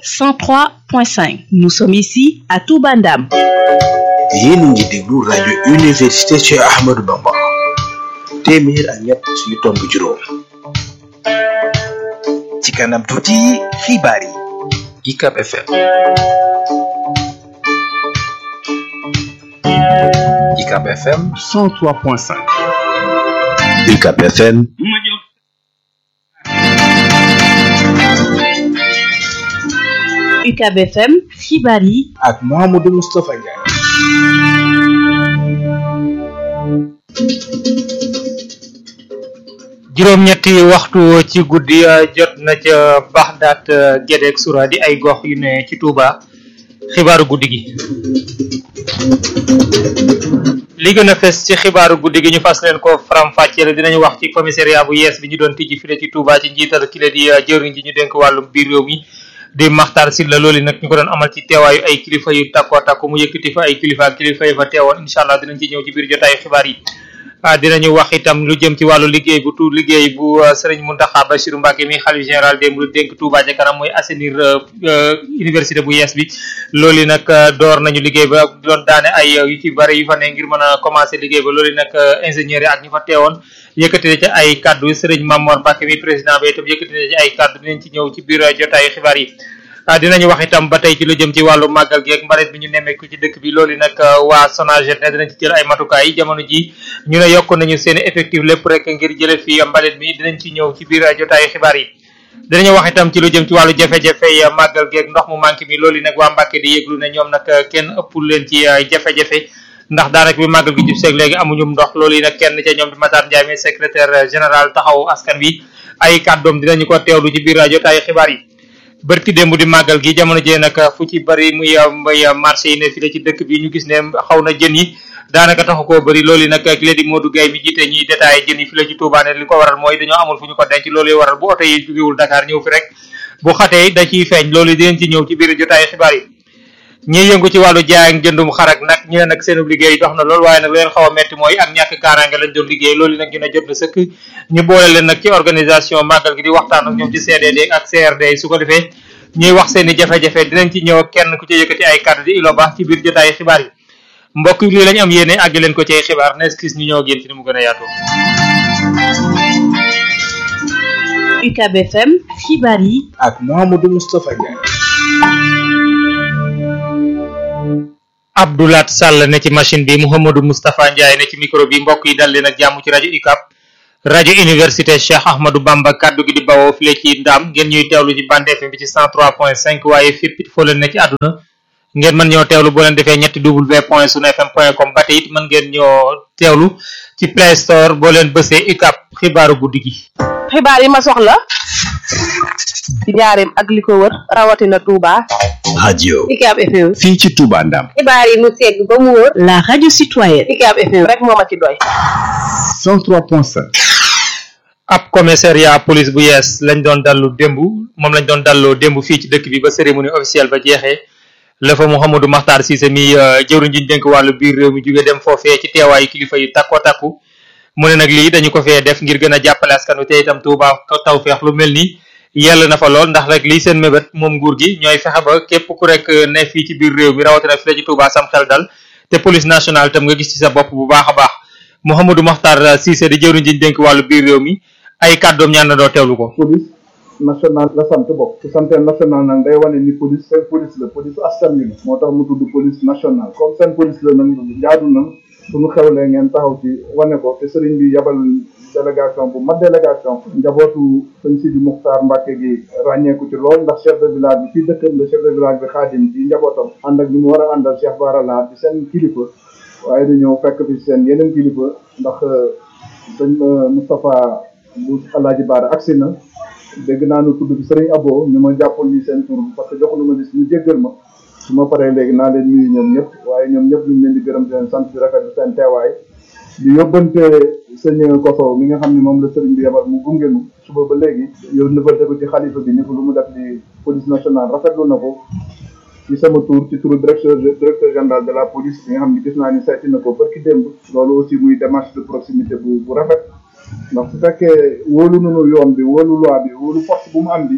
103.5 nous sommes ici à Touba Ndam yéen a ngi déglu rajo université Cheikh Ahmadou Bamba téeméer ak ñett yu tomb juróom ci kanam tuuti xibaar yi UCAB FM UCAB FM 103.5 UCAB FM UCAB FM xibaar yi ak Mouhamadou Moustapha Ndiaye juróom-ñetti waxtu ci guddi jot na ca Baxdaat Gédé ak Sura di ay gox yu ne ci Touba xibaaru guddi gi. li gën a fes ci xibaaru guddi gi ñu fas leen ko faram-fàcceel dinañu wax ci commissariat bu yees bi ñu doon tijji file ci Touba ci njiital ki la di jëriñ ji ñu dénk wàllum biir réew mi di Maxtaar Sylla loolu nag ñu ko doon amal ci teewaayu ay kilifa yu takkoo takku mu yëkkati fa ay kilifa ak kilifa yi fa teewoon incha allah dinañ ci ñëw ci biir jotaayu xibaar yi. dinañu wax itam lu jëm ci wàllu liggéey bu tu liggéey bu sëriñ Mountakha Bassirou Mbacké mi xalif général démb lu dénk Touba ca kanam mooy assainir université bu yees bi loolu nag door nañu liggéey ba doon daane ay yu ci bari yu fa ne ngir mën a commencer liggéey ba loolu nag ingénieur yi ak ñu fa teewoon yëkkati na ci ay kaddu sëriñ Mamor Mbacké mi président ba itam yëkkati na ci ay kaddu dinañ ci ñëw ci biir jotaayu xibaar yi dinañu wax itam ba tey ci lu jëm ci wàllu màggal gi ak mbalit bi ñu nemmeeku ci dëkk bi loolu nag waa Sonaget ne dinañ ci jël ay matukaay jamono ji ñu ne yokk nañu seen effectif lépp rek ngir jële fi mbalit mi dinañ ci ñëw ci biir jotaayu xibaar yi dinañu wax itam ci lu jëm ci wàllu jafe-jafe yi màggal gi ak ndox mu manqué mi loolu nag waa Mbàkke di yëglu ne ñoom nag kenn ëppul leen ci jafe-jafe ndax daanaka bi màggal gi jub seeg léegi amuñu ndox loolu yi nag kenn ca ñoom di Matar Ndiaye mi secrétaire général taxawu askan wi ay kàddoom dinañu ko teewlu ci biir jotaayu xibaar yi bërki démb di màggal gi jamono jee nag fu ci bëri muy muy marché yi ne fii la ci dëkk bi ñu gis ne xaw na jën yi daanaka taxu koo bëri loolu yi nag ki la di Modou Gueye mi jiite ñiy détaillé jën yi fi la ci Touba ne li ko waral mooy dañoo amul fu ñu ko denc loolu waral bu oto yi jógewul Dakar ñëw fi rek bu xatee da ciy feeñ loolu dinañ ci ñëw ci biir jotaay xibaar yi ñi yëngu ci wàllu jaay ak jëndum xarak nag ñu ne nag seen liggéey dox na lool waaye nag lu leen xaw a metti mooy ak ñàkk kaaraange lañ doon liggéey loolu nag ñu ne jot na sëkk ñu boole leen nag ci organisation màggal gi di waxtaan ak ñoom ci CDD ak CRD su ko defee ñuy wax seen i jafe-jafe dinañ ci ñëw kenn ku ci yëkkati ay kàddu di ilo baax ci biir jotaay xibaar yi mbokk yi lii lañ am yéene àgg leen ko ci ay xibaar nes kis ñu ñëw ak yéen ci ni mu gën a yaatoo UCAB FM xibaar yi ak Mouhamadou Moustapha Ndiaye Abdoulaat Sall ne ci machine bi Mouhamadou Moustapha Ndiaye ne ci micro bi mbokk yi dal leen ak jàmm ci rajo UCAB rajo université Cheikh Ahmadou Bamba kaddu gi di bawoo file ci ndaam ngeen ñuy teewlu ci bande FM bi ci 103.5 waaye fépp it foo leen ne ci àdduna ngeen mën ñoo teewlu boo leen defee ñetti w point sunu fm point com ba tey it mën ngeen ñoo teewlu ci play store boo leen bësee UCAB xibaaru guddi gi. xibaar yi ma soxla ci njaareem ak li ko wër rawatina Touba. radio UCAB FM. fii ci Touba Ndam xibaar yi mu segg ba mu wër. la radio citoyenne UCAB FM rek moo ma ci doy. 103.5 ab commissariat police bu yees lañ doon dallu démb moom lañ doon dalloo démb fii ci dëkk bi ba cérémonie officielle ba jeexee la fa Mouhamadou Makhtar Cissé mi jëwriñ ji ñu dénk wàllu biir réew mi jóge dem foofee ci teewaayu kilifa yu takko takku mu ne nag lii dañu ko fee def ngir gën a jàppale askan wi te itam Touba taw feex lu mel ni yell na fa lool ndax rek lii seen mébét moom nguur gi ñooy fexe ba képp ku rek ne fii ci biir réew mi rawatina fi la ci Touba sam xel dal te police nationale itam nga gis ci sa bopp bu baax a baax Mouhamadou Makhtar Cissé di jëwriñ ji ñu dénk wàllu biir réew mi ay kàddoom ñaan na doo teewlu ko. police nationale la sant bokk su santee national nag day wane ni police seen police la police askan wi la moo tax mu tudd police nationale comme seen police la nag jaadu na suñu xewlee ngeen taxaw ci wane ko te sëriñ bi yabal délégation bu mat délégation njabootu sëñ Sidi Muxtaar Mbàkke gi ràññeeku ci lool ndax chef de village bi fii dëkkam la chef de village bi xaadim ci njabootam ànd ak ñu mu war a àndal Cheikh Bara Lahat di seen kilifa waaye dañoo fekk fi seen yeneen kilifa ndax sëñ Moustapha bu Alaaji Baara agsi na dégg naa nu tudd bi sëriñ Abo ñu ma jàppal ni seen tur parce que joxu nu ma gis ñu jéggal ma su ma paree léegi naa leen nuyu ñoom ñëpp waaye ñoom ñëpp ñu ngi leen di gërëm di leen sant di rafetlu seen teewaay di yóbbante sëñ Koso mi nga xam ne moom la sëriñ bi yebal mu gunge nu suba ba léegi yow nëbbante ko ci xalifa bi ni ko lu mu def di police nationale rafetlu na ko ci sama tour ci turu directeur directeur général de la police bi nga xam ne gis naa ni seeti na ko barki démb loolu aussi muy démarche de proximité bu bu rafet ndax su fekkee wóolu nanu yoon bi wóolu loi bi wóolu force bu mu am bi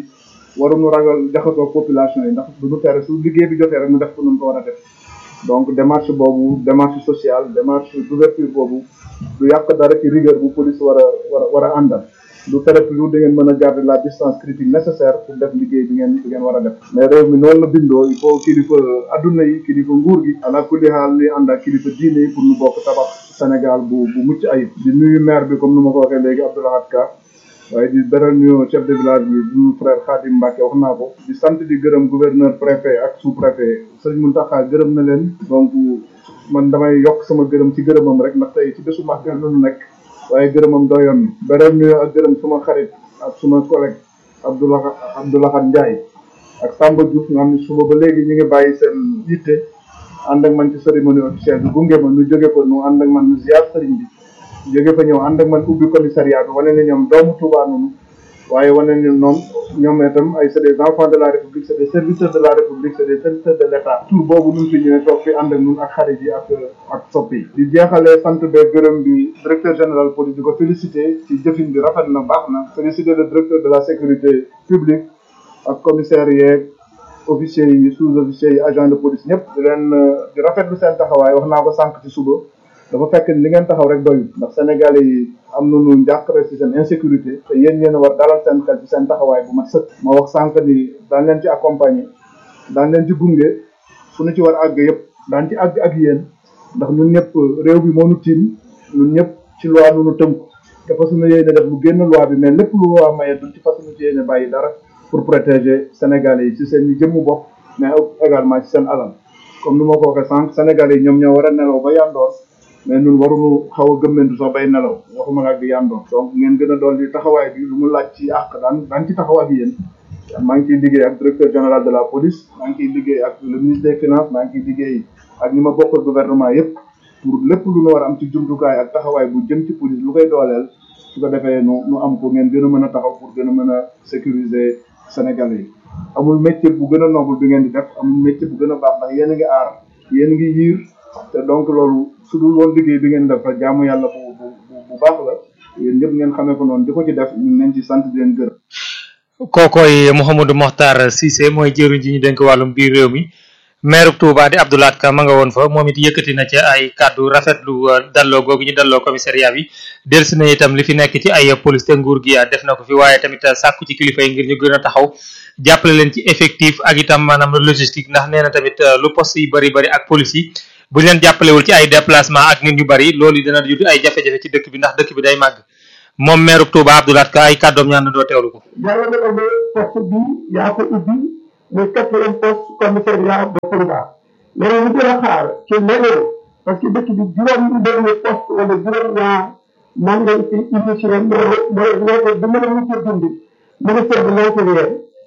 waruñu ragal jaxasoo population yi ndax du ñu tere su liggéey bi jotee rek ñu def ko nu mu ko war a def donc démarche boobu démarche sociale démarche d'ouverture boobu du yàq dara ci rigueur bu police war a war a war a àndal du tere toujours da ngeen mën a garder la distance critique nécessaire pour def liggéey bi ngeen bi ngeen war a def mais réew mi noonu la bindoo il faut kilifa adduna yi kilifa nguur gi ala kulli xaal ni ànd ak kilifa diine yi pour ñu bokk tabax Sénégal bu bu mucc ayib di nuyu maire bi comme nu ma ko waxee léegi Abdoulahat Ka waaye di beral nuyu chef de village bi duñu frère Khadim Mbacke wax naa ko di sant di gërëm gouverneur préfet ak sous préfet sëñ Mountakha gërëm na leen donc man damay yokk sama gërëm ci gërëmam rek ndax tey ci bésu màggal la ñu nekk waaye gërëmam doyoon beral nuyu ak gërëm suma xarit ak suma collègue Abdoulaye Abdoulahat Ndiaye ak Samba Diouf nga xam ne suba ba léegi ñu ngi bàyyi seen yitte ànd ak man ci cérémonie officielle bi gunge ma nu jóge fa nu ànd ak man nu ziar sëriñ bi jóge fa ñëw ànd ak man ubbi commissariat bi wane ne ñoom doomu Touba noonu waaye wane ne ñoom ñoom itam ay c'est des enfants de la république c'est des serviteurs de la république c'est des serviteurs de l'état tur boobu nun fi ñëwee toog fi ànd ak ñun ak xarit yi ak ak soppi yi di jeexalee sant bee gërëm bi directeur général police di ko féliciter ci jëfin bi rafet na baax na féliciter le directeur de la sécurité publique ak commissaire yeeg officiers yi sous-officiers yi agent de police ñëpp di leen di rafetlu seen taxawaay wax naa ko sànq ci suba dafa fekk ni li ngeen taxaw rek doyul ndax Sénégalais yi am nañu njàqare ci seen insécurité te yéen yéen a war dalal seen xel ci seen taxawaay bu mat sëkk ma wax sànq ni daan leen ci accompagner daan leen ci gunge fu ñu ci war àgg yëpp daan ci àgg ak yéen ndax ñun ñëpp réew bi moo nu tiim ñun ñëpp ci loi nu nu tënku te fas ñu yéene def lu génn loi bi mais lépp lu loi maye duñ ci fas ñu ci yéene bàyyi dara pour protéger Sénégalais yi ci seen i jëmmu bopp mais également ci seen alal comme ni ma ko waxee sànq Sénégalais yi ñoom ñoo war a nelaw ba yandoor mais ñun waruñu xaw a gëmmentu sax bay nelaw waxuma la ak di yandoor donc ngeen gën a doon di taxawaay bi lu mu laaj ci àq daan daan ci taxaw ak yéen maa ngi ciy liggéey ak directeur général de la police maa ngi ciy liggéey ak le ministre des finances maa ngi ciy liggéey ak ñi ma bokkal gouvernement yépp pour lépp lu nu war a am ci jumtukaay ak taxawaay bu jëm ci police lu koy dooleel su ko defee nu nu am ko ngeen gën a mën a taxaw pour gën a mën a sécuriser Sénégalais yi amul métier bu gën a noble bi ngeen di def amul métier bu gën a baax ndax yéen a ngi aar yéen a ngi yiir te donc loolu su dul woon liggéey bi ngeen def jaamu yàlla bu bu bu baax la yéen ñëpp ngeen xamee ko noonu di ko ci def ñu leen ci sant di leen gërëm. kookoy Mouhamadou Mokhtar Cissé mooy jëriñ ji ñu dénk wàllum biir réew mi maire Touba di Abdoulaat Ka ma nga woon fa moom it yëkkati na ca ay kàddu rafetlu dalloo googu ñu dalloo commissariat bi delsi na itam li fi nekk ci ay police te nguur gi def na ko fi waaye tamit sàkku ci kilifa yi ngir ñu gën a taxaw jàppale leen ci effectif ak itam maanaam logistique ndax nee na tamit lu poste yi bari bari ak police yi bu ñu leen jàppalewul ci ay déplacement ak nit ñu bari loolu dina jur ay jafe-jafe ci dëkk bi ndax dëkk bi day màgg moom maire Touba Abdoulaat Ka ay kàddoom ñaan na doo teewlu ko yàlla na ne poste bi yaa ko ubbi muy quatrième poste commissariat de Touba mais ñu gën a xaar ci leneen parce que dëkk bi juróom benn poste wala juróom ñaar man ngay ci initié moo moo nekk bi mën a mujj dund ministère de l'intérieur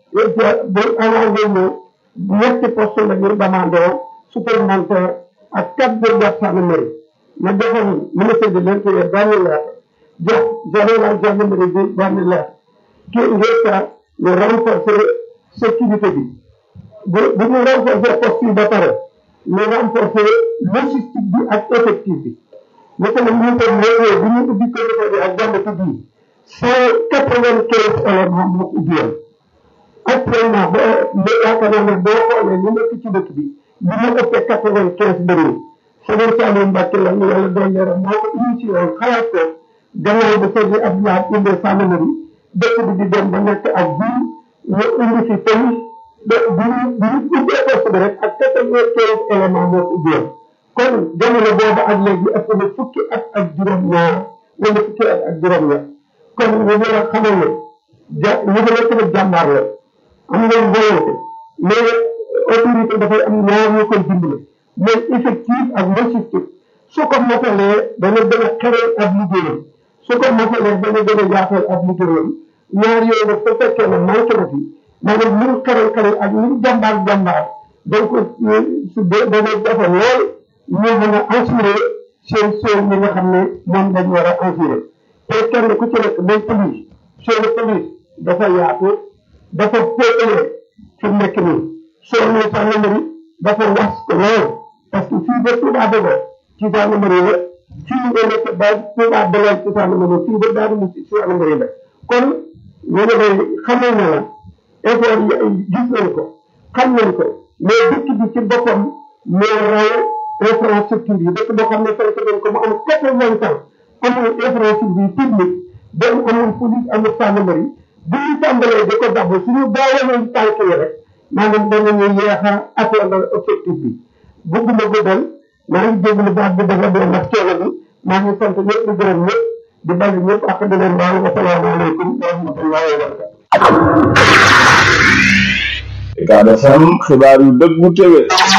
bu annoncé ne ñetti poste la ñu demandé supplémentaire ak quatre brigades gendarmerie ma joxoon ministère de l'intérieur benn lettre jox général gendarmerie bi benn lettre kii ngir ka ñu renforcer sécurité bi bu bu ñu renforcer poste yi ba pare ñu renforcer logistique bi ak effectif bi naka la ñu ko ñëwee bu ñu ubbi comité bi ak jàmbatu bi cent quatre vingt quinze éléments moo ko ubbi woon actuellement ba ba yaakaar naa ne boo xoolee ñu nekk ci dëkk bi bi ñu ëppee quatre vingt quinze bëriwul Sëriñ Saliou Mbacke la ñu yàlla doon leeral moo ko initié woon xalaat ko gannaaw ba sëriñ Abdoulaye indee gendarmerie dëkk bi di dem ba nekk ak biir ñu indi fi police ba bi ñu bi ñu ubbee poste bi rek ak quatre-vingt-quinze éléments moo ko ubbiwoon kon jamono boobu ak léegi ëpp na fukki at ak juróom-ñaar wala fukki at ak juróom-ñaar kon ñu mën a xamal ne ja ñu ko nekk nag jàmbaar la am ngeen volonté mais autorité dafay am ñaar ñu koy dimbale mooy effectif ak logistique su ko motalee dana gën a xeral ab liggéeyam su ko motalee dana gën a yaatal ab liggéeyam ñaar yooyu nag su fekkee ne manqué na fi maanaam lu mu xeral xeral ak lu mu jàmbaar jàmbaar dañ ko su dana jafe lool ñu mën a assurer seen seen yi nga xam ne moom lañ war a assurer te kenn ku ci nekk mooy police seen police dafa yaatu dafa féetale fi mu nekk nii soo nee gendarmerie dafa was ko lool parce que fii ba Touba Dóor ci gendarmerie la fii nga nekk ba Touba Belel ci gendarmerie fii ba Darou Moussi ci gendarmerie la kon ñu ne day xamal na la effort yi ay gis nañ ko xam nañ ko mais dëkk bi ci boppam moo raw infrastructure yi dëkk boo xam ne fekk nañ ko mu am quatre vingt ans amul infrastructure technique benn amul police amul gendarmerie bu ñu tàmbalee di ko dabb suñu gaawaloon tànk yi rek maanaam danañu yeex a atteindre objectif bi bëgguma guddal maa ngi jégalu baax bi dafa doon nag coono bi maa ngi sant ñëpp di gërëm ñëpp di bàyyi ñëpp ak di leen baal wasalaamaaleykum wa rahmatullahi wa barakatuh Ucab FM xibaar yu dëggu téwé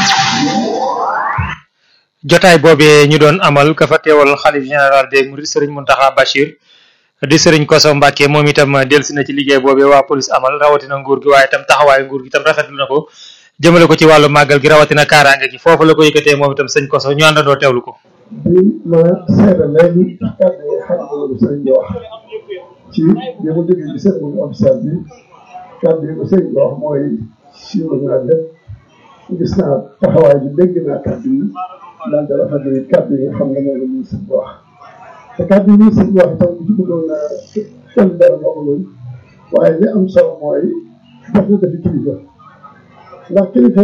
jotaay boobee ñu doon amal ka fa teewal xalif général des mourides sëriñ Muntaxa Bachir di sëriñ Koso Mbàkke moom itam delsi na ci liggéey boobee waa police amal rawatina nguur gi waaye itam taxawaayu nguur gi itam rafetlu na ko jëmale ko ci wàllu màggal gi rawatina kaaraange gi foofu la ko yëkkatee moom itam sëñ Koso ñu àndandoo teewlu ko bi ma seede léegi kàddu yi xam nga lu sëriñ bi wax ci bi mu déggee ci seen muy officiel bi kàddu yi ko sëriñ bi wax mooy siiwal naa lépp gis naa taxawaay bi dégg naa kàddu yi daal di rafetlu kàddu yi nga xam ne moom la ministre bi wax te kàddu yi ministre bi wax itam bu ci bëggoon naa kenn dara loolu waaye li am solo mooy def na dafi kilifa ndax kilifa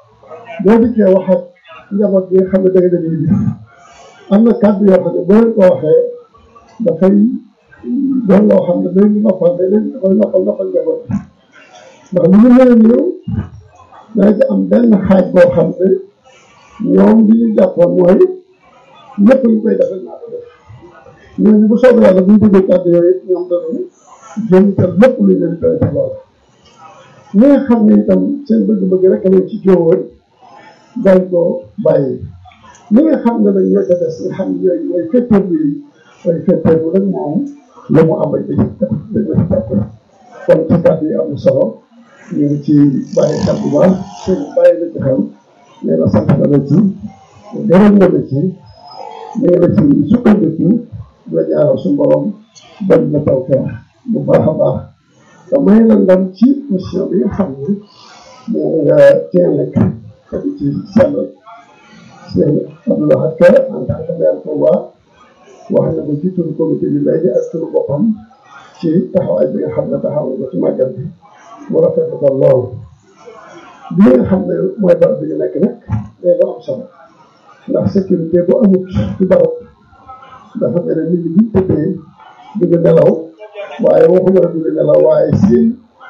boo dikkee wax ak njaboot bi nga xam ne da nga dem yi am na kàddu yoo xam ne boo leen ko waxee dafay doon loo xam ne day noppal day leen dafay noppal noppal njaboot ndax lu ñu mel ni yow dana ci am benn xaaj boo xam ne ñoom li ñu jàppoon mooy ñëpp ñu koy defal naa ko def ñooñu bu soobee yàlla bu ñu déggee kàddu yooyu it ñoom danañ jëm itam lépp lu ñu leen koy def lool ñi nga xam ne itam seen bëgg-bëgg rek lañ ci jóowoon dañ ko bàyyi ñi nga xam ne nag ñoo ca des nga xam ne ñooy ñooy fetteerlu yi mooy fetteerlu rek moom la mu am ak dañ dañ la ci jàpp kon ci kàddu yi am na solo ñu ngi ci bàyyi xel bu baax sëñ bàyyi la ci xel nee na sant na la ci gërëm na la ci nee na ci sukkandiku la ñaaral suñu borom bañ na taw feex bu baax a baax te may la ndam ci mission bi nga xam ne moo nga cee nekk te di ci sellal seen Abdoulaye Ka en tant que maire Touba wax na ko ci turu comité bi léegi ak turu boppam ci taxawaay bi nga xam ne taxaw na ci màggal bi mu rafetlu ko lool bi nga xam ne mooy barab bi ñu nekk nag day lu am solo ndax sécurité bu amut ci barab dafa mel ne nit ñi buñ tëddee du ñu nelaw waaye waxuma la du ñu nelaw waaye seen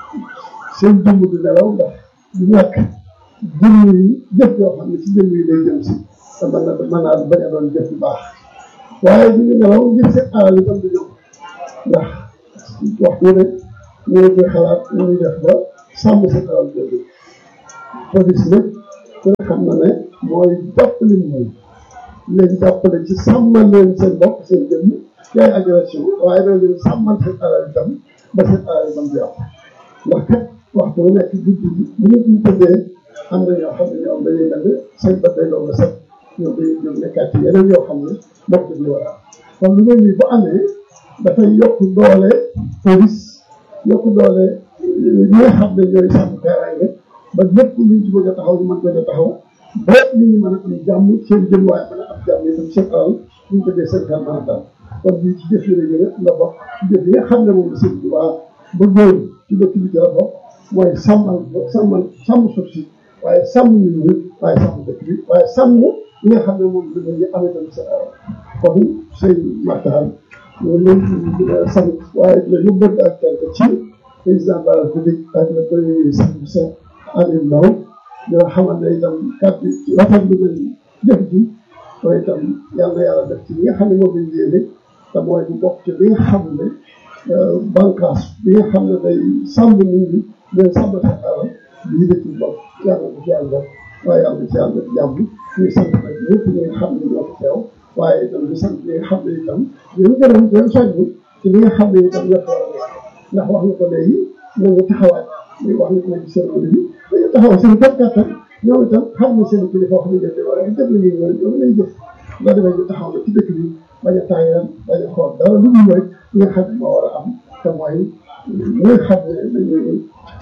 seen jëmm du nelaw ndax du ñàkk jëmm yi jëf yoo xam ne ci jëmm yi lay jëm si te mën na mën naa bañ a doon jëf yu baax waaye du ñu nelaw ngir seen alal yi tam du ñëw ndax waxtu ne ñu ngi koy xalaat ñu ngi def ba sàmm seen alal jooju police nag ku ne xam na ne mooy jàppale nit ñi leen jàppale ci sàmmal leen seen bopp seen jëmm ci ay agression waaye dana leen sàmmal seen alal itam ba seen alal itam di am ndax kat waxtu bu nekk guddi gi bu nit ñi tëddee am na ñoo xam ne ñoom dañuy mel ne seen bët day doon set ñoom dañuy jóg nekkaat ci yeneen yoo xam ne bokk ñu war a am kon lu mel ni bu amee dafay yokk doole police yokk doole ñi nga xam ne ñooy sàmm kaaraange ba lépp luñ ci bëgg a taxaw ñu mën ko taxaw ba nit ñi mën a am jàmm seen jëm waaye mën a am jàmm itam seen alal buñ ko dee seen xel mën a dal kon lii ci jëf yi la la bokk ci jëf yi nga xam ne moom la sëñ bi waa ba góor ci dëkk bi ci la bokk mooy sàmmal sàmmal sàmm suuf si waaye sàmm nit ñi waaye sàmm dëkk bi waaye sàmm li nga xam ne moom la ñu amee tamit seen alal kon sëñ Makhtar ñu ngi leen di sant waaye dina yóbbante ak cant ci président de la République ak le premier ministre monsieur Aliou Ndao dina xamal ne itam kàddu ci rafetlu nañ jëf ji mooy itam yàlla na yàlla def ci li nga xam ne moom lañ yéene te mooy bu bokk ci li nga xam ne bànqaas bi nga xam ne day sàmm nit ñi leen sàmm seen alal lii dëkk bi bokk yàlla na ci yàlla waaye yàlla na ci yàlla def jàmm ñuy sant nag ñëpp ñi nga xam ne ñoo fi teew waaye itam di sant ñi nga xam ne itam ñu gërëm di leen soññi ci li nga xam ne itam ñëpp war a ndax wax nga ko léegi nañu taxawaat muy wax nga ko ci seen bi dañu taxaw seen képp kattan ñoom itam xam ne seen kilifa wax nañ leen waaye def nañu ñoom ñoom lañ jëf nga defee ñu taxaw na ci dëkk bi bañ a tàyyal bañ a xool dara lu dul rek li nga xam ne moo war a am te mooy li nga xam ne dañuy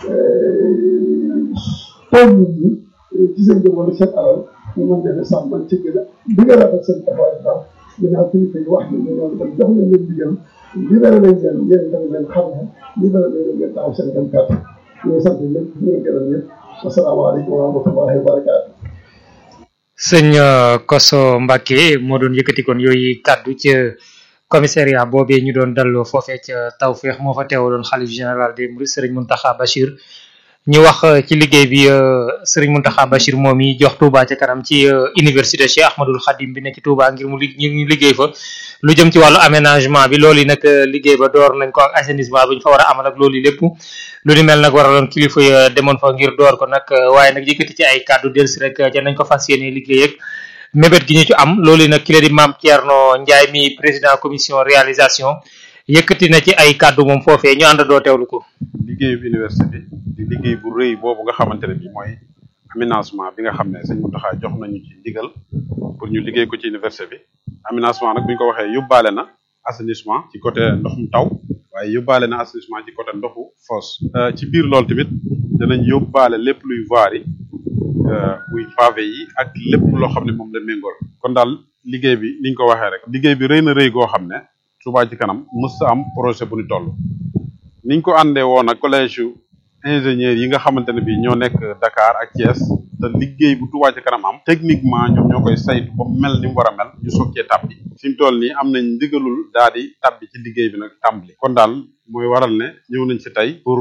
toog nit ñi ci seen jëm wala seen alal ñu mën leen a sàmm man ci gën a di nga rafet seen taxawaay baax ginnaaw kilifa yi wax nañ ñoom itam jox nañ leen digal libéré nañ leen yéen itam leen xam ne libéré nañ leen ngeen taxaw seen kam kàttan ñu ngi sant ñëpp ñu ngi gërëm ñëpp asalaamaaleykum wa rahmatullahi wa barakaatu. sëñ Koso Mbacke moo doon yëkkati kon yooyu kàddu ca commissariat boobee ñu doon dalloo foofee ca Tawfeex moo fa teewaloon xalif général des Mourides Serigne Mountakha Bachir ñu wax ci liggéey bi Serigne Mountakha Bachir moom yi jox Touba ca kanam ci université Cheikh Ahmadoul Khadim bi nekk ci Touba ngir mu ngir ñu liggéey fa lu jëm ci wàllu aménagement bi loolu yi nag liggéey ba door nañ ko ak assainissement bi ñu fa war a amal ak loolu lépp lu ni mel nag waraloon kilifa ya demoon fa ngir door ko nag waaye nag yëkkati ci ay kàddu delsi rek ca nañ ko fas yéene liggéey ak mébét gi ñu ci am loolu yi nag ki la di maam Thierno Ndiaye mi président commission réalisation yëkkati na ci ay kàddu moom foofee ñu àndandoo teewlu ko. liggéeyu université bi di liggéey bu rëy boobu nga xamante ne bi mooy aménagement bi nga xam ne sëñ Mountakha jox nañu ci ndigal pour ñu liggéey ko ci université bi aménagement nag bu ñu ko waxee yóbbaale na assainissement ci côté ndoxum taw waaye yóbbaale na assainissement ci côté ndoxu fosse ci biir loolu tamit danañ yóbbaale lépp luy voirie muy pavé yi ak lépp loo xam ne moom la méngool kon daal liggéey bi ni ñu ko waxee rek liggéey bi rëy na rëy goo xam ne Touba ci kanam mës am projet bu ñu toll niñ ko àndee woon ak collège yu ingénieurs yi nga xamante ne bii ñoo nekk Dakar ak Thiès te liggéey bu Touba ci kanam am techniquement ñoom ñoo koy saytu ba mel ni mu war a mel ñu soog cee tàbbi fi mu toll nii am nañ ndigalul daal di tàbbi ci liggéey bi nag tàmbali kon daal mooy waral ne ñëw nañ ci tey pour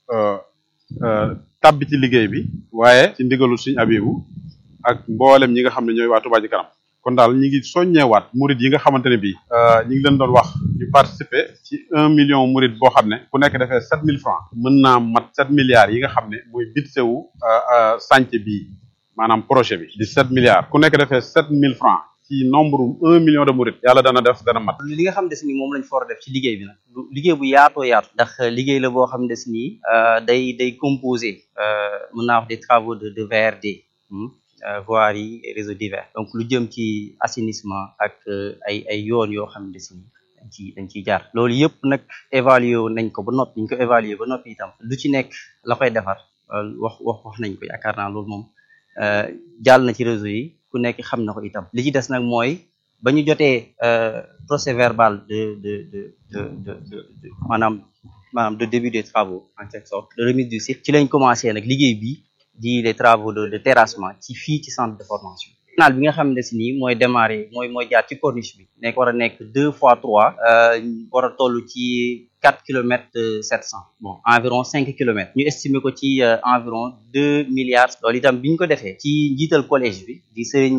tàbbi ci liggéey bi waaye ci ndigalul suñu abibu ak mboolem ñi nga xam ne ñooy waa Touba ci kanam kon daal ñi ngi soññeewaat murid yi nga xamante ne bii ñi ngi leen doon wax ñu participer ci un million murid boo xam ne ku nekk defee sept mille francs mën naa mat sept milliards yi nga xam ne mooy budget wu chantier bii maanaam projet bi di sept milliards ku nekk defee sept mille francs ci nombre un million de murid yàlla dana def dana mat li nga xam ne si ni moom lañ for def ci liggéey bi nag liggéey bu yaatoo yaatu ndax liggéey la boo xam ne si nii day day composé mën naa wax des travaux de de VRD voirie et réseaux divers donc lu jëm ci assainissement ak ay ay yoon yoo xam ne si ni dañ ci dañ ciy jaar loolu yëpp nag évaluer nañ ko ba noppi ñu ko évaluer ba noppi itam lu ci nekk la koy defar wax wax wax nañ ko yaakaar naa loolu moom jàll na ci réseau yi ku nekk xam na ko itam li ci des nag mooy ba ñu jotee procès verbal de de de de de de maanaam maanaam de début des travaux en quelque sorte de remise du site ci lañ commencé nag liggéey bi di les travaux de de terrassement ci fii ci centre de formation canal bi nga xam ne si nii mooy démarrer mooy mooy jaar ci corniche bi nekk war a nekk deux fois trois war a toll ci quatre kilomètres sept cent bon environ cinq kilomètres ñu estimer ko ci environ deux milliards loolu itam bi ñu ko defee ci njiital collège bi di sëriñ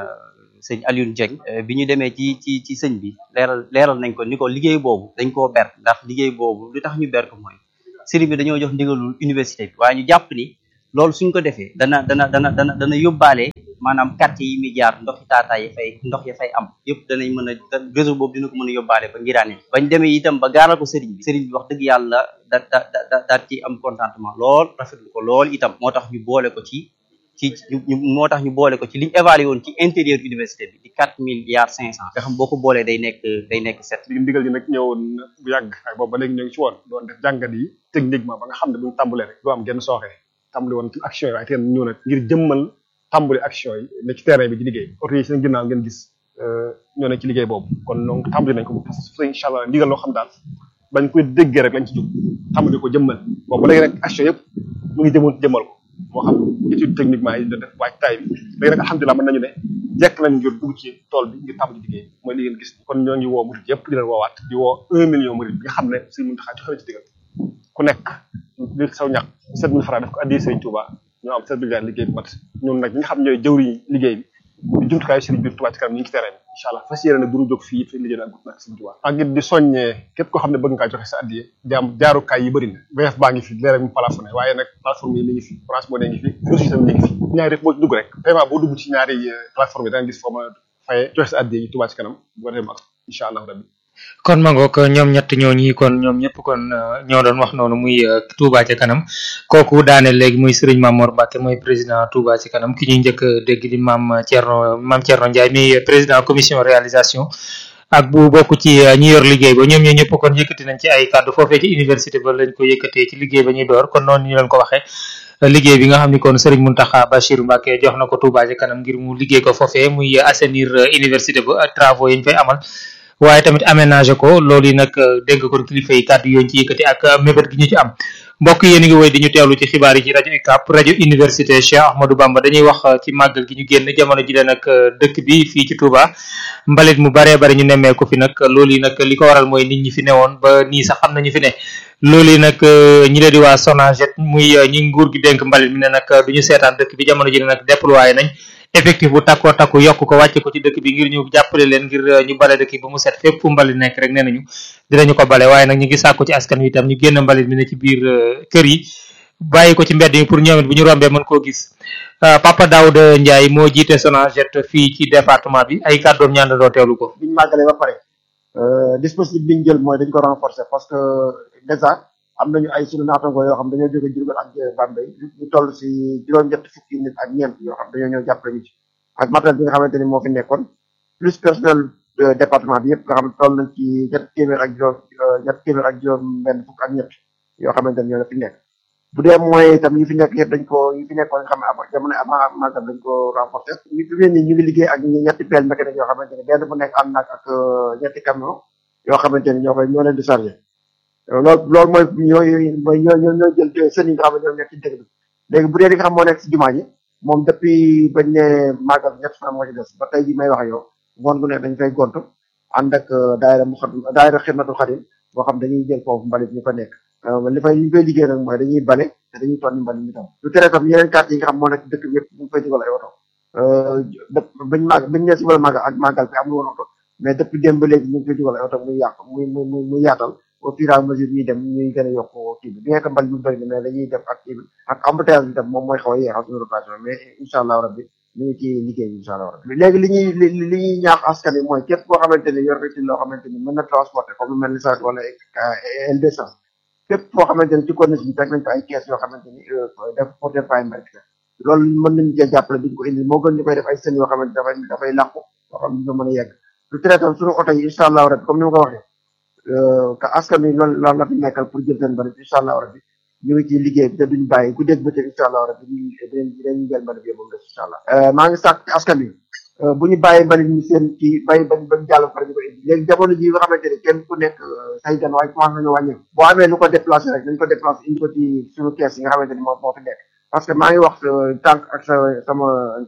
sëñ Alioune Dieng bi ñu demee ci ci ci sëñ bi leeral leeral nañ ko ni ko liggéey boobu dañ koo ber ndax liggéey boobu lu tax ñu ber ko mooy sëriñ bi dañoo jox ndigalul université bi waaye ñu jàpp ni loolu suñ ko defee dana dana dana dana dana yóbbaale maanaam quartier yi muy jaar ndox yi taataa yi fay ndox ya fay am yëpp danañ mën a réseau boobu dina ko mën a yóbbaale ba ngiraane bañ demee itam ba gaaral ko sëriñ bi sëriñ bi wax dëgg yàlla da da da daat ci am contentement lool rafetlu ko lool itam moo tax ñu boole ko ci ci ñu moo tax ñu boole ko ci liñ évalué woon ci intérieur université bi di quatre milliards cinq cent nga xam boo ko boolee day nekk day nekk sept ndigal yi nag ñëwoon bu yàgg ak boobu ba léegi ñoo ngi ci woon doon def jàngat yi techniquement ba nga xam ne buñu tàmbalee rek du am genn sooxee tàmbali woon ci action yi waaye teen ñëw nag ngir jëmmal tàmbali action yi ne ci terrain bi ci liggéey oto yi seen ginnaaw ngeen gis ñoo ne ci liggéey boobu kon donc tàmbali nañ ko parce que incha allah ndigal loo xam daal bañ koy déggee rek lañ ci jóg tàmbali ko jëmmal boobu ba léegi nag action yëpp mu ngi jëmoon jëmmal ko moo xam étude techniquement yi da def waaj taay bi léegi nag alhamdulilah mën nañu ne jekk nañ ngir dugg ci tool bi ngir tàmbali liggéey mooy li ngeen gis kon ñoo ngi woo murid yëpp di leen woowaat di woo un million murid bi nga xam ne Sëriñ Muntaxa joxe na ci digal ku nekk li saw ñàkk sept mille francs def ko addi Sëriñ Touba ñoo am sept milliards liggéey bi mat ñun nag ñi nga xam ñooy jëwriñ liggéey bi di jumtukaayu sëriñ biir Touba ci kanam ñu ngi ci terrain bi incha allah fas yéene nag du ñu jóg fii fi liggéey ak nag Sëriñ Touba ak it di soññee képp koo xam ne bëgg ngaa joxe sa addiye jaam jaarukaay yi bëri na VF baa ngi fi leer mu plafonné waaye nag plateforme yi mi ngi fi France moo ne ngi fi aussi tam mi ngi fi ñaari rek boo ci dugg rek paiement boo dugg ci ñaari plateforme yi da nga gis foo ma faye joxe sa addiye yi Touba ci kanam bu ko defee ak incha allah rabbi kon ma ngoog ñoom ñett ñoo ñi kon ñoom ñëpp kon ñoo doon wax noonu muy Touba ci kanam kooku daane léegi muy Serigne Mamor Mbacke mooy président Touba ci kanam ki ñuy njëkk dégg di maam Thierno maam Thierno Ndiaye mi président commission réalisation ak bu bokk ci ñi yor liggéey ba ñoom ñoo ñëpp kon yëkkati nañ ci ay kàddu foofee ci université ba lañ ko yëkkatee ci liggéey ba ñuy door kon noonu ñu leen ko waxee liggéey bi nga xam ni kon Serigne Mountakha Bachir Mbacke jox na ko Touba ci kanam ngir mu liggéey ko foofee muy assainir université ba travaux yi ñu fay amal waaye tamit aménager ko loolu yi nag dégg kon kilifa yi kàddu yooyu ci yëkkati ak mébét gi ñu ci am mbokk yéen a ngi woy di ñu teewlu ci xibaar yi ci rajo UCAB rajo université Cheikh Ahmadou Bamba dañuy wax uh, ci màggal gi ñu génn jamono ji leen nag dëkk bi fii ci Touba mbalit mu baree bari ñu nemmeeku fi nag loolu yi nag li ko waral mooy nit ñi fi newoon ba nii sax xam nañu fi ne loolu yi nag ñi leen di waa Sonaget muy ñi nguur gi dénk mbalit mi ne nag du ñu seetaan dëkk bi jamono ji ne nag déployé nañ effectif bu takkoo takku yokk ko wàcce ko ci dëkk bi ngir ñu jàppale leen ngir ñu bale dëkk yi ba mu set fépp fu mbalit nekk rek nee nañu dinañu ko bale waaye nag ñu ngi sàkku ci askan wi itam ñu génn mbalit mi ne ci biir kër yi bàyyi ko ci mbedd yi pour ñoom it bu ñu rombee mën koo gis Papa Daouda Ndiaye moo jiite Sonaget fii ci département bi ay kàddoom ñaan doo teewlu ko. biñ màggalee ba pare dispositif bi ñu jël mooy dañ ko renforcer parce que déjà am nañu ay sunu naatango yoo xam dañoo jóge Diourbel ak Bambey ñu toll si juróom-ñett fukki nit ak ñeent yoo xam dañoo ñëw jàppale ñu ci ak matériel bi nga xamante ni moo fi nekkoon plus personnel département bi yëpp nga xam ne toll nañ ci ñett téeméer ak juróom ñett téeméer ak juróom benn fukk ak ñett yoo xamante ni ñoo la fi nekk bu dee moyens itam yi fi nekk yëpp dañ ko yi fi nekkoon nga xam ne avant jamono avant màggal dañ ko renforcer ñu fi ni ñu ngi liggéey ak ñetti pelle mécanique yoo xamante ni benn bu nekk am nag ak ñetti camion yoo xamante ni ñoo koy ñoo leen di chargé loolu loolu mooy ñooy mooy ñoo ñoo ñoo jël sën yi nga xam ne ñoo nekk ci dëkk bi léegi bu dee li nga xam moo nekk si jumaa ji moom depuis bañ ne màggal ñett fan moo ci des ba tey ji may wax yow ngoon gu nekk dañ fay gontu ànd ak daayira mu xat daayira xidmatul xadim boo xam dañuy jël foofu mbalit ñu fa nekk li fay li ñu fay liggéey nag mooy dañuy bale te dañuy tonni mbalit mi tam lu tere tam yeneen quartier yi nga xam moo nekk dëkk bi yëpp ñu ngi fay dugal ay oto bañ màgg bañ ne si wala màggal ak màggal bi amul woon oto mais depuis démb ba léegi ñu ngi fay dugal ay oto muy yàq muy muy muy yaatal au fur et à mesure ñuy dem ñuy gën a yokk kii bi bien que mbal mi bëri na mais dañuy def ak kii bi ak embouteillage bi tam moom mooy xaw a yeexal suñu rotation mais incha allah rabbi ñu ngi ci liggéey bi incha allah rabbi léegi li ñuy li li ñuy ñaax askan wi mooy képp koo xamante ni yor nga ci loo xamante ni mën na transporter comme lu mel ni saret wala L200 képp foo xamante ni ci corniche bi teg nañ ko ay kees yoo xamante ni def pour def ay mbay loolu mën nañu cee jàppale duñ ko indi moo gën ñu koy def ay sën yoo xamante dafay dafay làqu yoo xam ne ñu mën a yegg lu tere tam suñu oto yi incha allah rabbi comme ni ma ko waxee que askan wi loolu loolu la fi nekkal pour jël seen mbalit incha allah rabbi ñu ngi ciy liggéey bi te duñ bàyyi ku dégg bëccëg incha allah rabbi ñu dinañ dinañ jël mbalit bi moom des incha allah maa ngi sàkk ci askan wi bu ñu bàyyi mbalit ñu seen ci bàyyi bañ bañ jàll pare ñu ko indi léegi jamono ji nga xamante ni kenn ku nekk say gan waaye commencé nañu wàññeeku boo amee lu ko déplacé rek nañ ko déplacé indi ko ci suñu kees yi nga xamante ni moo moo fi nekk parce que maa ngi wax tànk ak sa sama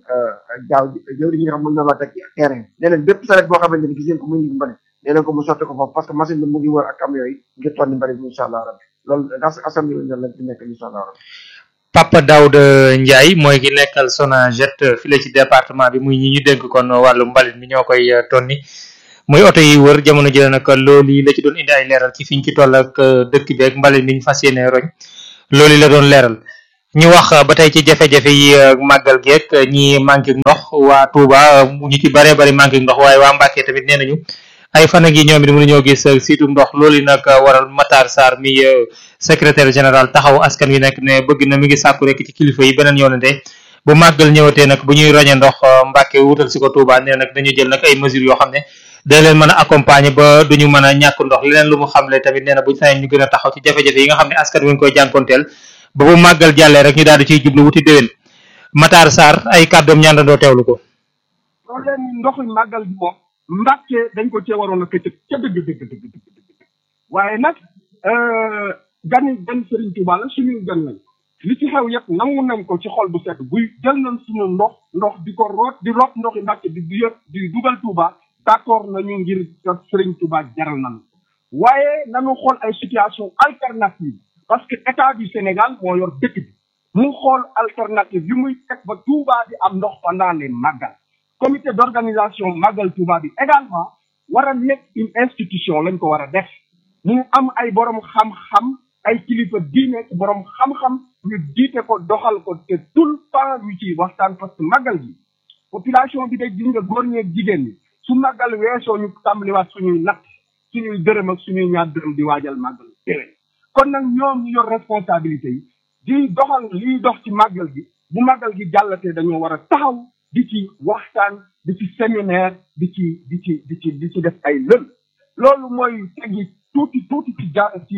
jaaw jëwri ñi nga xam mën na la teg terrain ne leen bépp saret boo xamante ni gis ngeen ko muy indi mbalit nee leen ko mu sotti ko foofu parce que machine bi mu ngi wër ak camion yi ngir tonni mbalit bi incha allah rabbi loolu das assemblée lañ lañ ci nekk incha allah rabbi Papa Daouda Ndiaye mooy ki nekkal Sonaget file ci département bi muy ñi ñu dénk kon wàllu mbalit mi ñoo koy tonni muy oto yi wër jamono jëlee nag loolu yi la ci doon indi ay leeral ci fiñ ci toll ak dëkk bi ak mbalit mi ñu fas yéene roñ loolu la doon leeral ñu wax ba tey ci jafe-jafe yi màggal geek ñi manqué ndox waa Touba ñu ci bare bari manqué ndox waaye waa Mbàkke tamit nee nañu ay fan ak yi ñoom it mënuñoo gis siitu ndox loolu nag waral Matar Sarr mi secrétaire général taxaw askan wi nekk ne bëgg na mi ngi sàkku rek ci kilifa yi beneen yoonante bu màggal ñëwatee nag bu ñuy roñe ndox Mbàkke wutal si ko Touba nee nag dañu jël nag ay mesures yoo xam ne da leen mën a accompagner ba duñu mën a ñàkk ndox leneen lu mu xamle tamit nee na buñ sañee ñu gën a taxaw ci jafe-jafe yi nga xam ne askan wi ngi koy jànkonteel ba bu màggal jàllee rek ñu daal di ciy jublu wuti déwén Matar Sarr ay kàddoom ñaandandoo teewlu ko loolu leen ndoxu màggal bi moom Mbàkke dañ ko cee waroon a këccëg ca dëgg dëgg dëgg dëgg dëgg waaye nag gani gan Serigne Touba la suñuy gan lañ li ci xew yëpp nangu nañ ko ci xol bu set buy jël nañ suñu ndox ndox di ko root di root ndoxi Mbàkke di di yëpp di dugal Touba d'accord nañu ngir Serigne Touba jaral nañ waaye nañu xool ay situation alternative parce que état du Sénégal moo yor dëkk bi mu xool alternative yu muy teg ba Touba di am ndox pendant les màggal comité d'organisation màggal Touba bi également war a nekk une institution lañ ko war a def mu am ay borom xam-xam ay kilifa diine borom xam-xam ñu jiite ko doxal ko te tout le temps ñu ci waxtaan parce que màggal gi population bi day gis nga góor ñeeg jigéen ñi su màggal weesoo ñu tàmbaliwaat suñuy natt suñuy dërëm ak suñuy ñaar dërëm di waajal màggal déwén kon nag ñoom ñu yor responsabilité yi di doxal liy dox ci màggal gi bu màggal gi jàllatee dañoo war a taxaw di ci waxtaan di ci séminaire di ci di ci di ci di ci def ay lël loolu mooy tegi tuuti tuuti ci ja ci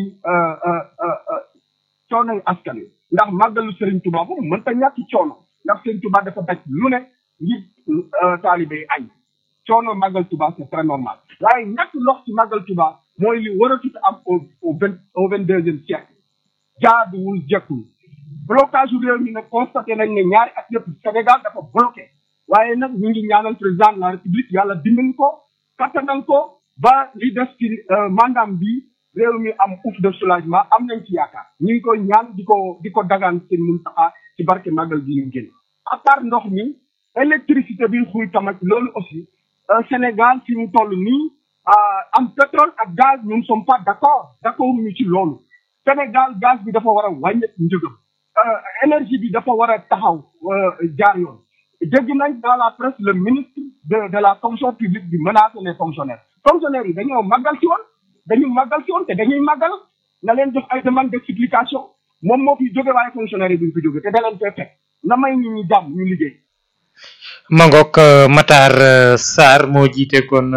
coonoy askan wi ndax màggalu Serigne Touba moom mënta ñàkk coono ndax Serigne Touba dafa daj lu ne ngir taalibe yi añ coono màggal Touba c'est très normal waaye ñàkk ndox ci màggal Touba mooy li waratut am au au vingt au vingt deuxième siècle jaaduwul jekkul blocage yu réew mi nag constaté nañ ne ñaari at yëpp Sénégal dafa bloqué waaye nag ñu ngi ñaanal président de la république yàlla dimbali ko kattanal ko ba li des ci mandaam bi réew mi am ouf de soulagement am nañ ci yaakaar ñu ngi koy ñaan di ko di ko dagaan seen mun taxaa ci barke màggal gi ñu génn à part ndox mi électricité bi xuy tamit loolu aussi Sénégal fi mu toll nii am pétrole ak gaz nous ne sommes pas d'accord d'accord ñu ci loolu Sénégal gaz bi dafa war a wàññeeku njëgam énergie bi dafa war a taxaw jaar yoon dégg nañ dans la presse le ministre de de la fonction publique bi menacer les fonctionnaires fonctionnaires yi dañoo màggal ci woon dañu màggal ci woon te dañuy màggal na leen jox ay demande d'explication moom moo fi jóge waaye fonctionnaire yi duñ fi jóge te da leen fee fekk na may nit ñi jàmm ñu liggéey Mangok Matar Sarr moo jiite kon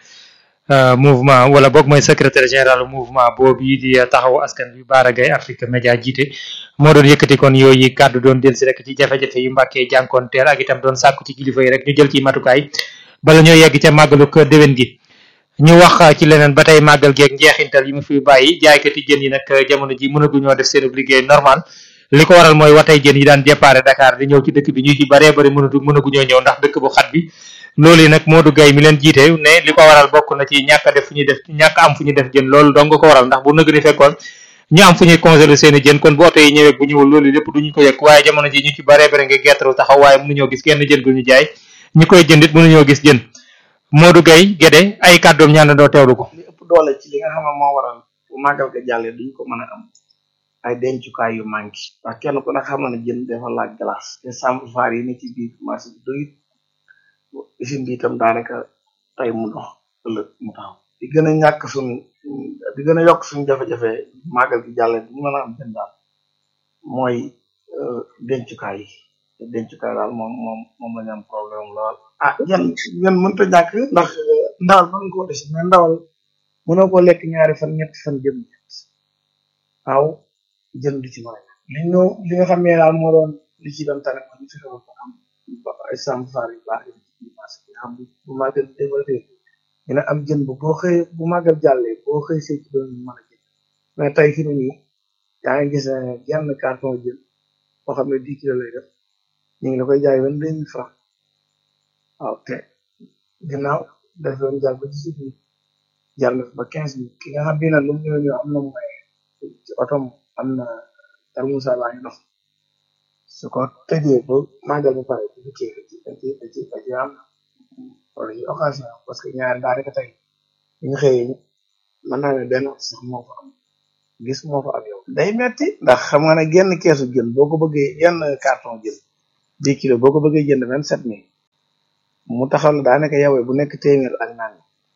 mouvement wala boog mooy secrétaire général mouvement boobu yi di taxawu askan bi Bara Gaye Afrique Média jiite moo doon yëkkati kon yooyu kàddu doon delsi rek ci jafe-jafe yu mbàkkee jànkoonteel ak itam doon sàkku ci kilifa yi rek ñu jël ci matukaay bala ñoo yegg ca màggalu ko déwén gi ñu wax ci leneen ba tey màggal geeg njeexintal yi mu fi bàyyi jaaykati jën yi nag jamono ji mënaguñoo def seen liggéey normal li ko waral mooy watay jën yi daan déparé Dakar di ñëw ci dëkk bi ñu ci baree bari mënatu mënaguñoo ñëw ndax dëkk bu xat bi loolu yi nag Modou Gaye mi leen jiite ne li ko waral bokk na ci ñàkk a def fu ñuy def ñàkk am fu ñuy def jën loolu dong ko waral ndax bu nëg ni fekkoon ñu am fu ñuy congeler seen i jën kon bu oto yi ñëwee bu ñëwul loolu lépp duñu ko yëg waaye jamono ji ñu ci baree bari nga gertaru taxaw waaye mënuñoo gis kenn jën gu ñu jaay ñi koy jëndit mënuñoo gis jën Modou Gaye Gédé ay kàddoom ñaan doo teewlu ko li ëpp doole ci li nga xam ne moo waral bu màggal ga jàllee duñ ko mën a am ay dencukaay yu manqué ndax kenn ku ne xam na ne jën dafa laaj glace te sàmm faar yi ne ci biir marché bi doyut usine bi itam daanaka tey mu dox ëllëg mu taxaw di gën a ñàkk suñ di gën a yokk suñ jafe-jafe màggal gi jàllee duñ mën a am jën daal mooy dencukaay yi te dencukaay daal moom moom moom la ñu am problème lool ah yan yan mënta ñàkk ndax ndawal mën nga koo def mais ndawal mënoo koo lekk ñaari fan ñetti fan jëm waaw jën du ci mën a li ñu li nga xam ne daal moo doon li ci doon tane ñu fexe ko am ay sàmm faar yu baax yi ci marché bi xam bu màggal développé dina am jën bu boo xëy bu màggal jàllee boo xëy see ci doon mën a jën mais tey fi mu nii yaa ngi gis ne genn carton jën boo xam ne dix kilo lay def ñu ngi la koy jaay vingt deux mille francs waaw te ginnaaw daf doon jàll ba dix-huit mille jàll na ba quinze mille ki nga xam ne nag lu mu ñëw ñëw am na mu may ci otom am na tarmusa baa ngi dox su ko tëjee ba màggal ba pare bu kii da ci da ci da ci da ci am wala ci occasion parce que ñaari daanaka tey bu ñu xëyee mën naa ne benn sax moo fa am gis moo fa am yow day metti ndax xam nga ne genn keesu jën boo ko bëggee yenn carton jën dix kilo boo ko bëggee jënd vingt sept mille mu taxaw la daanaka yowee bu nekk téeméer ak naan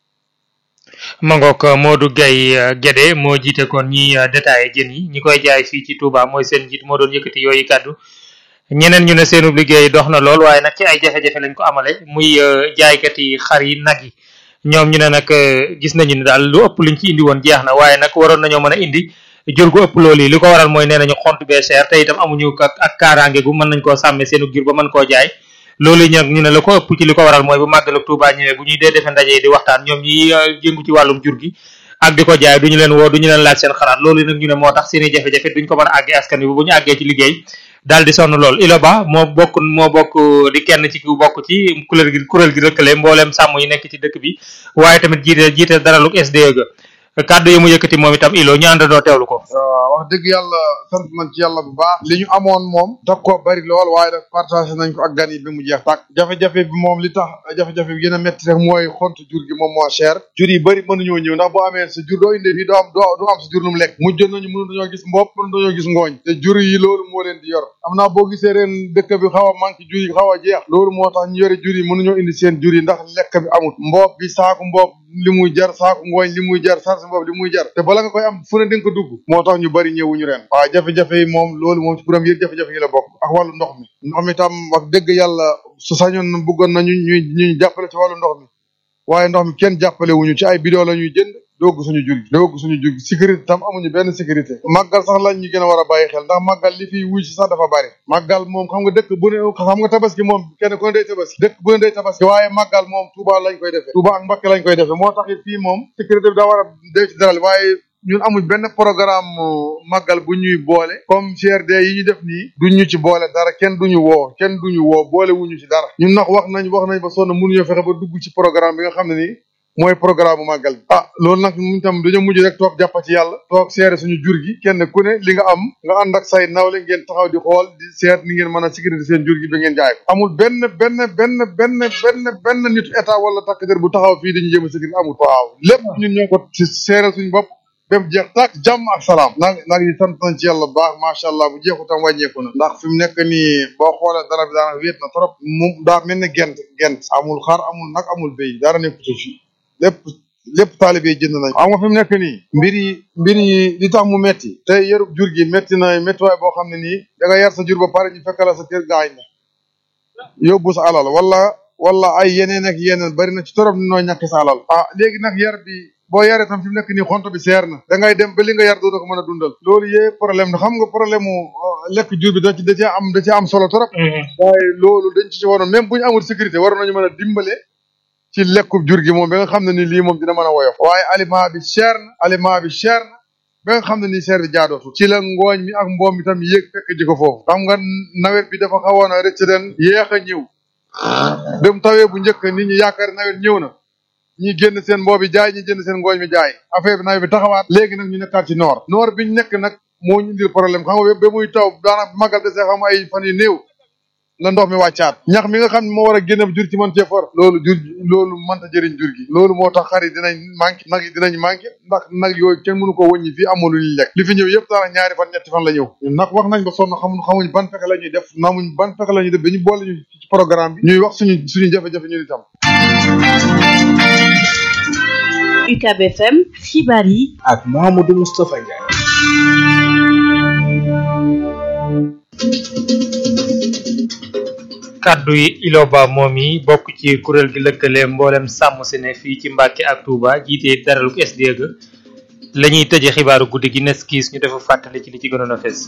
Mangok Modou Gaye Gédé moo jiite kon ñi détaillé jën yi ñi koy jaay fii ci Touba mooy seen njiit moo doon yëkkati yooyu kàddu ñeneen ñu ne seenu liggéey dox na lool waaye nag ci ay jafe-jafe lañ ko amale muy jaaykat yi xar yi nag yi ñoom ñu ne nag gis nañu ne daal lu ëpp luñ ci indi woon jeex na waaye nag waroon nañoo mën a indi jël gu ëpp loolu yi li ko waral mooy nee nañu xont bee cher te itam amuñu ak ak kaaraange gu mën nañ koo sàmme seenu jur ba mën koo jaay loolu ñag ñu ne la ko ëpp ci li ko waral mooy bu màggal ak Touba ñëwee bu ñuy dee defe ndaje yi di waxtaan ñoom ñi jëngu ci wàllum jur gi ak di ko jaay duñu leen woo duñu leen laaj seen xalaat loolu nag ñu ne moo tax seeni jafe-jafe duñ ko mën a àggee askan wi bu ñu àggee ci liggéey daal di sonn lool ilo ba moo bokk moo bokk di kenn ci ku bokk ci kuréel gi kuréel gi rëkkale mbooleem sàmm yi nekk ci dëkk bi waaye tamit jiite jiite daraluk SDE ga kàddu yi mu yëkkati moom itam ilo ñu àndandoo teewlu ko waaw wax dëgg yàlla sant nañ ci yàlla bu baax li ñu amoon moom tax ko bari lool waaye nag partagé nañ ko ak gan yi bi mu jeex tàkk jafe-jafe bi moom li tax jafe-jafe bi gën a métti rek mooy xont jur gi moom moo cher jur yi bëri mënuñoo ñëw ndax boo amee sa jur doo indee fii doo am doo doo am sa jur nu mu lekk mujj nañu mënu dañoo gis mbopp mënu dañoo gis ngooñ te jur yi loolu moo leen di yor am naa boo gisee ren dëkk bi xaw a manqué jur yi xaw a jeex loolu moo tax ñu yore jur yi mënuñoo indi seen jur yi ndax lekk bi amut mbopp bi saaku mbopp li muy jar saaku ngooñ li muy jar sarsi mbopp li muy jar te bala nga koy am fu ne di nga ko dugg moo tax ñu bari ñëwuñu ren waaw jafe-jafe yi moom loolu moom ci premier jafe-jafe yi la bokk ak wàllu ndox mi ndox mi tam wax dëgg yàlla su sañoon na bëggoon nañu ñuy ñuy jàppale ci wàllu ndox mi waaye ndox mi kenn jàppale wuñu ci ay bidon la ñuy jënd doogu suñu jur gi doogu suñu jur gi sécurité tam amuñu benn sécurité màggal sax lañ ñu gën a war a bàyyi xel ndax màggal li fi wuy si sax dafa bari màggal moom xam nga dëkk bu ne xam nga tabaski moom kenn ku ne day tabaski dëkk bu ne day tabaski waaye màggal moom Touba lañ koy defee Touba ak Mbacké lañ koy defee moo tax it fii moom sécurité bi daa war a dee ci daral waaye ñun amuñ benn programme màggal bu ñuy boole comme CRD yi ñu def nii duñ ñu ci boole dara kenn duñu woo kenn duñu woo boole wuñu ci dara ñun nag wax nañ wax nañ ba sonn mënuñoo fexe ba dugg ci programme bi nga xam ne nii mooy programme bu màggal bi ah loolu nag mu tam dañoo mujj rek toog jàppa ci yàlla toog seere suñu jur gi kenn ku ne li nga am nga ànd ak say nawle ngeen taxaw di xool di seet ni ngeen mën a sécurité seen jur gi ba ngeen jaay ko amul benn benn benn benn benn benn nitu état wala takk der bu taxaw fii dañu jéem a sécurité amul waaw lépp ñun ñoo ko ci seere suñu bopp ba mu jeex tàkk jàmm ak salaam nag nag yi sant nañ ci yàlla bu baax macha allah bu jeexu tam wàññeeku na ndax fi mu nekk nii boo xoolee dara bi daanaka wéet na trop mu daa mel ne gent gent amul xar amul nag amul béy dara nekkut fi lépp lépp taalibe yi jënd nañ xam nga fi mu nekk nii mbir yi mbir yi li tax mu metti te yarub jur gi metti na méttiwaay boo xam ne nii da nga yar sa jur ba pare ñu fekk la sa kër gaañ na yóbbu sa alal wala wala ay yeneen ak yeneen bari na ci torop ni noo ñàkk sa alal ah léegi nag yar bi boo yaree tam fi mu nekk nii xonto bi seer na da ngay dem ba li nga yar doo ko mën a dundal loolu yëpp problème na xam nga problème mu lekk jur bi da ci da cee am da cee am solo trop waaye loolu dañ ci waroon même bu ñu amul sécurité waroon nañu mën a dimbale ci lekku jur gi moom ba nga xam ne ni lii moom dina mën a woyof waaye aliment bi cher na aliment bi cher na ba nga xam ne nii cher bi jaadootu ci la ngooñ mi ak mboom mi tam yéeg fekk ji ko foofu xam nga nawet bi dafa xawoon a rëcc ren yéex a ñëw dem tawee bu njëkk nit ñi yaakaar nawet ñëw na ñi génn seen mboobi jaay ñi jënd seen ngooñ mi jaay affaire bi nawet bi taxawaat léegi nag ñu nekkaat ci noor noor biñ nekk nag moo ñu indil problème xam nga ba muy taw daanaka magal de see xam ay fan yu néew la ndox mi wàccaat ñax mi nga xam ne moo war a génne jur ci mën cee for loolu jur loolu mënta jëriñ jur gi loolu moo tax xar yi dinañ manqué nag yi dinañ manqué ndax nag yooyu kenn mënu ko wëññi fii amul lu ñuy lekk li fi ñëw yëpp daanaka ñaari fan ñetti fan la ñëw ñun nag wax nañ ba sonn xamuñ xamuñ ban fexe la ñuy def namuñ ban fexe la ñuy def ba ñu boole ñu ci programme bi ñuy wax suñu suñu jafe-jafe ñun itam UCAB FM xibaar yi ak Mouhamadou Moustapha Ndiaye kaddu yi iloba moom yi bokk ci kuréel gi lëkkale mboolem sàmm si ne fii ci Mbàkke ak Touba jiite daraluk SDE ga la ñuy tëje xibaaru guddi gi nes kiis ñu defa fàttali ci li ci gënoon a fes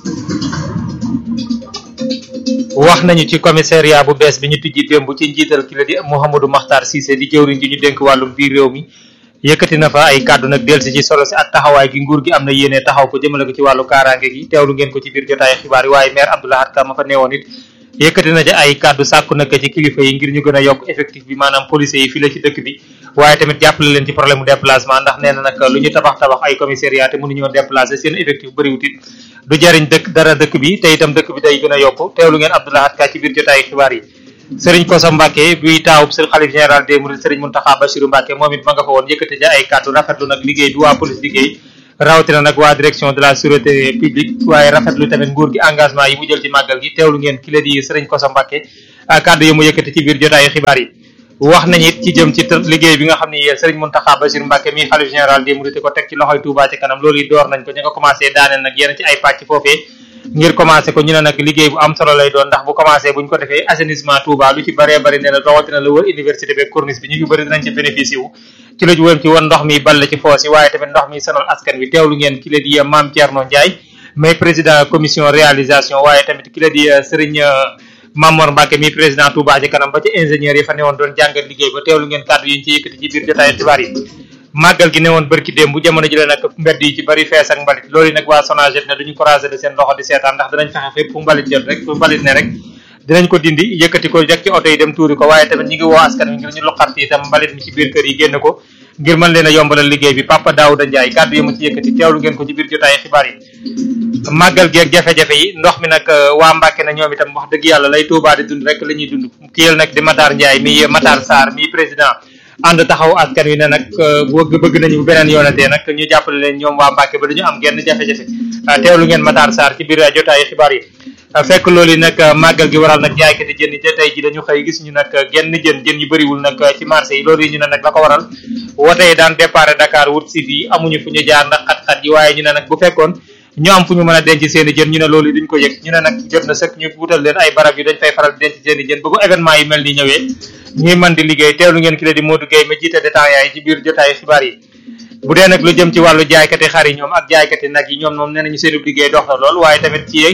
wax nañu ci commissariat bu bees bi ñu tijji démb ci njiital ki la di Mouhamadou Makhtar Cissé di jëwriñ ji ñu dénk wàllum biir réew mi yëkkati na fa ay kàddu nag delsi ci solo si ak taxawaay gi nguur gi am na yéene taxaw ko jëmale ko ci wàllu kaaraange gi teewlu ngeen ko ci biir jotaay xibaar yi waaye maire Abdoulahat Ka ma fa neewoon it yëkkati na ci ay kàddu sàkku nag ci kilifa yi ngir ñu gën a yokk effectif bi maanaam policiers yi fii la ci dëkk bi waaye tamit jàppale leen ci problème mu déplacement ndax nee na nag lu ñu tabax tabax ay commissariat te mënuñoo déplacer seen effectif bëriwut it du jariñ dëkk dara dëkk bi te itam dëkk bi day gën a yokk teewlu ngeen Abdoulahat Ka ci biir jotaay xibaar yi sëriñ Koso Mbacke buy taawub sëriñ xalif général des mourides sëriñ Mountakha Bassirou Mbacke moom it ma nga fa woon yëkkati ja ay kàddu rafetlu nag liggéey bi waa police liggéey rawatina nag waa direction de la sûreté publique waaye rafetlu tamit nguur gi engagement yi mu jël ci màggal gi teewlu ngeen ki la di sëriñ Koso Mbacke kàddu yi mu yëkkati ci biir jotaayu xibaar yi wax nañ it ci jëm ci liggéey bi nga xam ne sëriñ Mountakha Bassirou Mbacke mi xalif général des mourides ko teg ci loxoy Touba ci kanam loolu yi door nañ ko ñu nga commencé daaneel nag yenn ci ay pàcc foofee ngir commencé ko ñu ne nag liggéey bu am solo lay doon ndax bu commencé buñ ko defee assainissement Touba lu ci bëree bëri ne la rawatina la wër université bi corniche bi ñu fi bëri dinañ ci bénéficié wu ci la wëm ci woon ndox mi ball ci foos yi waaye tamit ndox mi sonal askan wi teewlu ngeen ki la di Mame Thierno Ndiaye mais président commission réalisation waaye tamit ki la di Serigne Mamor Mbacke mi président Touba ci kanam ba ci ingénieur yi fa newoon doon jàngat liggéey ba teewlu ngeen kàddu yi ñu ci yëkkati ci biir jotaay xibaar yi màggal gi newoon bërki démb bu jamono ji la nag mbedd yi ci bari fees ak mbalit loolu nag waa Sonaget ne duñu croiser de seen loxo di seetaan ndax dinañ fexe fépp fu mbalit jot rek fu mbalit ne rek dinañ ko dindi yëkkati ko rek ci oto yi dem tuuri ko waaye tamit ñi ngi woo askan wi ngir ñu loqarti itam mbalit mi ci biir kër yi génn ko ngir mën leen a yombalal liggéey bi Papa Daouda Ndiaye kàddu yi mu ci yëkkati teewlu ngeen ko ci biir jotaay xibaar yi màggal gi ak jafe-jafe yi ndox mi nag waa Mbàkke na ñoom itam wax dëgg yàlla lay Tuubaa di dund rek la ñuy dund kiyel nag di Matar Ndiaye mi Matar Sarr mi président ànd taxaw askan wi ne nag bëgg bëgg nañu bu beneen yoonatee nag ñu jàppale leen ñoom waa Mbàkke ba duñu am genn jafe-jafe teewlu ngeen Matar Sarr ci biir jotaayu xibaar yi fekk loolu yi nag màggal gi waral nag jaaykati jën yi tey ji dañu xëy gis ñu nag genn jën jën yu bëriwul nag ci marché yi loolu yi ñu ne nag la ko waral wote yi daan départ Dakar wut si fii amuñu fu ñu jaar ndax xat-xat yi waaye ñu ne nag bu fekkoon ñu am fu ñu mën a denc seen i jën ñu ne loolu duñ ko yëg ñu ne nag jot na sëkk ñu wutal leen ay barab yu dañ fay faral di denc seen i jën ba bu événement yi mel ni ñëwee ñuy mën di liggéey teewlu ngeen ki la di Modou Gueye ma jiite détaillant yi ci biir jotaayu xibaar yi bu dee nag lu jëm ci wàllu jaaykati xar yi ñoom ak jaaykati nag yi ñoom moom nee nañu seen liggéey dox na lool waaye tamit ci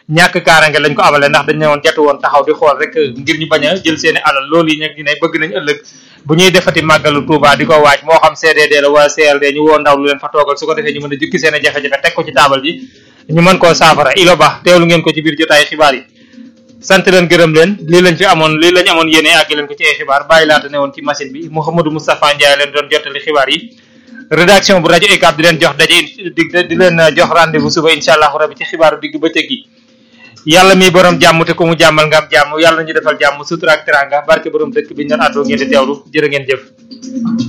ñàkk kaarange lañ ko amale ndax dañ ne woon jatu woon taxaw di xool rek ngir ñu bañ a jël seeni alal loolu yi nag ñu ne bëgg nañ ëllëg bu ñuy defati màggalu Touba di ko waaj moo xam CDD la wala CLD ñu woo ndaw lu leen fa toogal su ko defee ñu mën a jukki seen i jafe-jafe teg ko ci taabal ji ñu mën koo saafara ilo ba teewlu ngeen ko ci biir jotaay xibaar yi sant leen gërëm leen lii lañ fi amoon lii lañ amoon yéene àgg leen ko ci ay xibaar bàyyi laata ne woon ci machine bi Mouhamadou Moustapha Ndiaye leen doon jottali xibaar yi rédaction bu rajo UCAB di leen jox daje dig di leen jox rendez-vous suba incha allahu rabi ci xibaaru digg bëccëg gi yàlla mi borom jàmm te ku mu jàmmal nga am jàmm yàlla ñu defal jàmm sutura ak teranga barke borom dëkk bi ñu doon àddoo ngeen di teewlu jërë ngeen jëf